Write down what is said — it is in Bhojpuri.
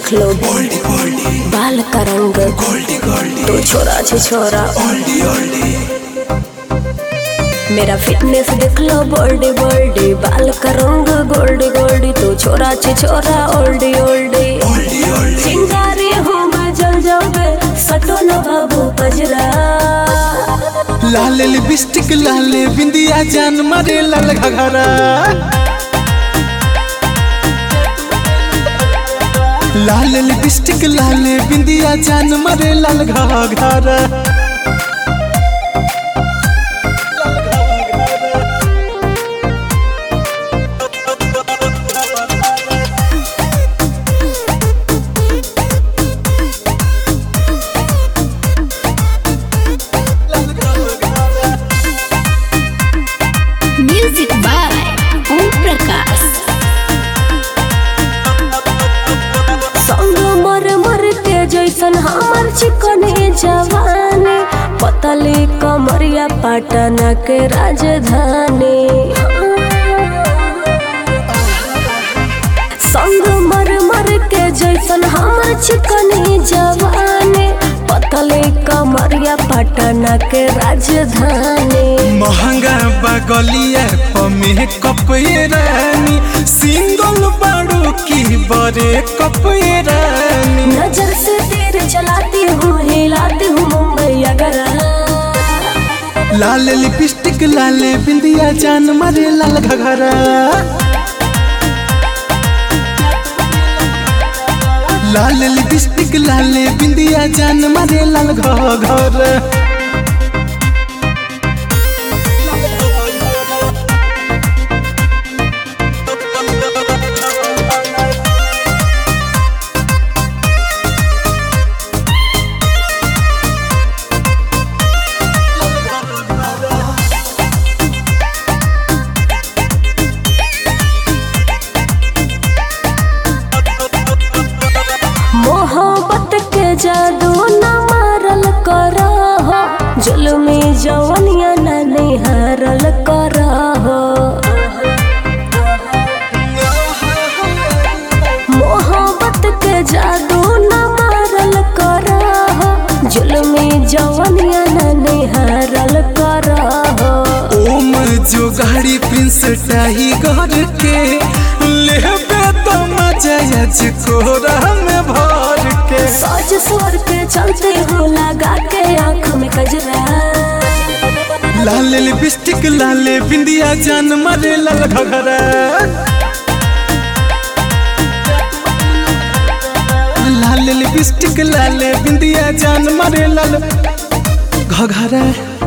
देख लो बाल का रंग तो छोरा छे छोरा मेरा फिटनेस देख लो बोल्डी बोल्डी बाल का रंग गोल्डी गोल्डी तो छोरा छे छोरा ओल्डी ओल्डी चिंगारी हूँ मैं जल जाओगे सटो न बाबू पजरा लाल लिपस्टिक लाल बिंदिया जान मारे लाल घघरा लाल लिपस्टिक लाल बिंदिया जान मारे लाल घघरा म्यूजिक बाय ओम प्रकाश संग मर मर के जैसन हमर चिकने जवानी पतली कमरिया पटना के राजधानी संग मर मर के जैसन हमर चिकने जवानी पतली कमरिया पटना के राजधानी महंगा बगलिया पमे कपये रानी सिंगल बाड़ू की बरे कपये रानी नजर से तीर चलाती हूँ हिलाती हूँ मुंबई अगर लाल लिपस्टिक लाल बिंदिया जान मारे लाल घघरा लाल लिपस्टिक लाल बिंदिया जान मारे लाल घघरा मोहब्बत के जादू न मारल कर जुलमी जवनिया न निहारल कर मोहब्बत के जादू न मारल कर जुलमी जवनिया न निहारल कर ओम जो गाड़ी प्रिंस टाही घर के लेबे तो मजा आज कोरा में भर के सज सोर के चलते हो लगा के आँख में कजरा लाल लिपस्टिक लाल बिंदिया जान मारे लाल घघरा लाल लिपस्टिक लाल बिंदिया जान मारे लाल घघरा